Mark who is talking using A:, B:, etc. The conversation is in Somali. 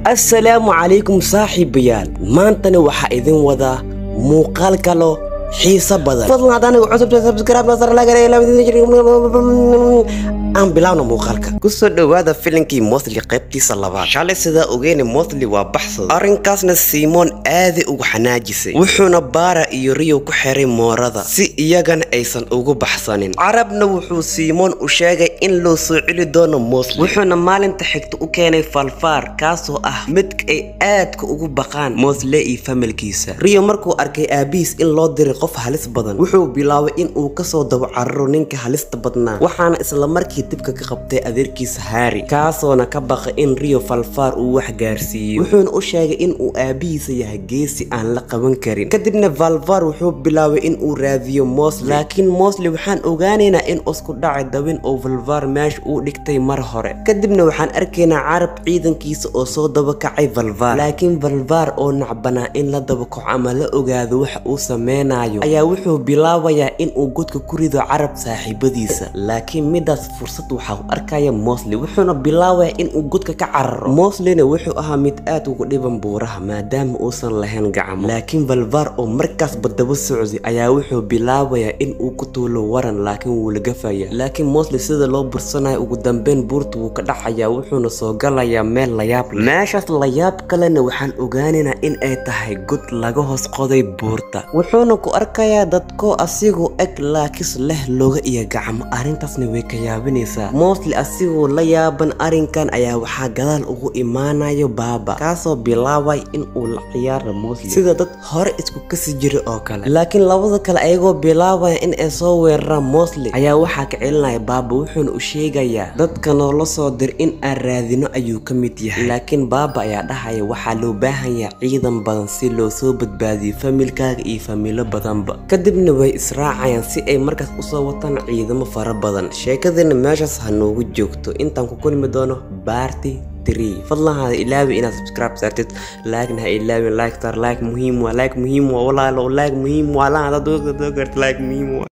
A: assalaamu calaykum saaxiibayaal maantana waxaa idin wadaa muuqaal kalo xiiso badan fadlan haddaan igu cusubta subscribe nasar aan bilaawno muuqaalka kusoo dhowaada filinkii mosli qaybtiisa labaad shalay sidaa ogeene mosli waa baxsad arrinkaasna simoon aaday ugu xanaajisay wuxuuna baara iyo riyo ku xiray moorada si iyagana aysan ugu baxsanin carabna wuxuu simoon u sheegay in loo soo celi doono mosli wuxuuna maalinta xigta u keenay falfaar kaasoo ah midka ay aadka ugu baqaan mosle iyo familkiisa riyo markuu arkay aabihiis in loo diray qof halis badan wuxuu bilaabay in uu kasoo dabo cararo ninka halista badnaa waxaana isla markii dibka ka qabtay adeerkiisa haari kaasoona ka baqay in riyo falfaar uu wax gaarsiiyo wuxuuna u sheegay in uu aabihiisa yahay geesi aan la qaban karin kadibna valvar wuxuu bilaabay in uu raadiyo mosle laakiin mosle waxaan ogaanaynaa in isku dhacay dabin oo valvar meesha uu dhigtay mar hore kadibna waxaan arkaynaa carab ciidankiisa oo soo daba kacay valvar laakiin valvar oo nacbanaa in la dabakaco ama la ogaado waxa uu sameynayo ayaa wuxuu bilaabayaa in uu godka ku rido carab saaxiibadiisa laakiin midaas fursad waxaa u arkaya mosle wuxuuna bilaabayaa in uu godka ka cararo moslena wuxuu ahaa mid aad ugu dhiban buuraha maadaama uusan lahayn gacmo laakiin valvar oo markaasba daba socday ayaa wuxuu bilaabayaa in uu ku tuulo waran laakiin wuu lagafaya laakiin mosle sida loo bursanayo ugu dambeyn buurta wuu ka dhacayaa wuxuuna soo galayaa meel layaab leh meeshaas layaab kalena waxaan ogaanaynaa in ay tahay god laga hoos qoday buurta wuxuuna ku arkayaa dadkoo asigoo eg laakis leh loga iyo gacmo arrintaasna way ka yaabinaysaa mosle asigoo la yaaban arrinkan ayaa waxaa gadaal ugu imaanayo baaba kaasoo bilaabay in uu la ciyaara mosle sida dad hore isku kasi jira oo kale laakiin labada kale ayagoo bilaabaya in ay soo weeraraan mosle ayaa waxaa ka celinaya baaba wuxuuna u sheegayaa dadka noola soo dir in aan raadino ayuu ka mid yahay laakiin baaba ayaa dhahaya waxaa loo baahan yahay ciidan badan si loo soo badbaadiyo familkaaga iyo familo badanba kadibna way israacayaan si ay markaas usoo wataan ciidamo fara badan sheekadana meeshaas ha noogu joogto intaan ku kulmi doono baarti fadlan hada ilaawi inaad subscribe saartid laagna ha ilaawin like star like muhiim waa like muhiim waa walaalo like muhiim waa laan hadaad doo garta like muhiim waa